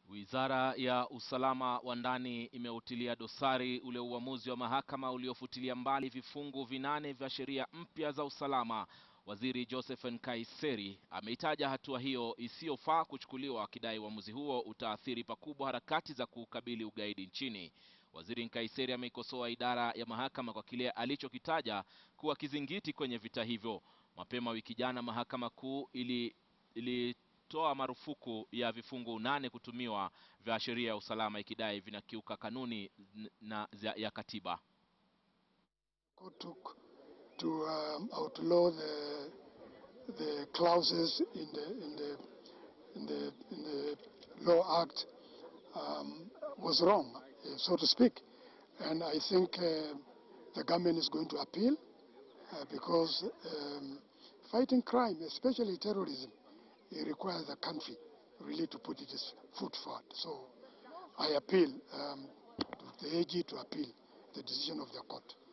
Wizara ya usalama wa ndani imeutilia dosari ule uamuzi wa mahakama uliofutilia mbali vifungu vinane vya sheria mpya za usalama. Waziri Joseph Nkaiseri ameitaja hatua hiyo isiyofaa kuchukuliwa, akidai uamuzi huo utaathiri pakubwa harakati za kukabili ugaidi nchini. Waziri Nkaiseri ameikosoa idara ya mahakama kwa kile alichokitaja kuwa kizingiti kwenye vita hivyo. Mapema wiki jana mahakama kuu ili, ili toa marufuku ya vifungu nane kutumiwa vya sheria ya usalama ikidai vinakiuka kanuni na ya katiba. Court took to um, outlaw the the clauses in the in the in the in the law act um, was wrong, uh, so to speak, and I think uh, the government is going to appeal uh, because um, fighting crime, especially terrorism, it requires the country really to put its foot forward. So I appeal um, to the AG to appeal the decision of the court.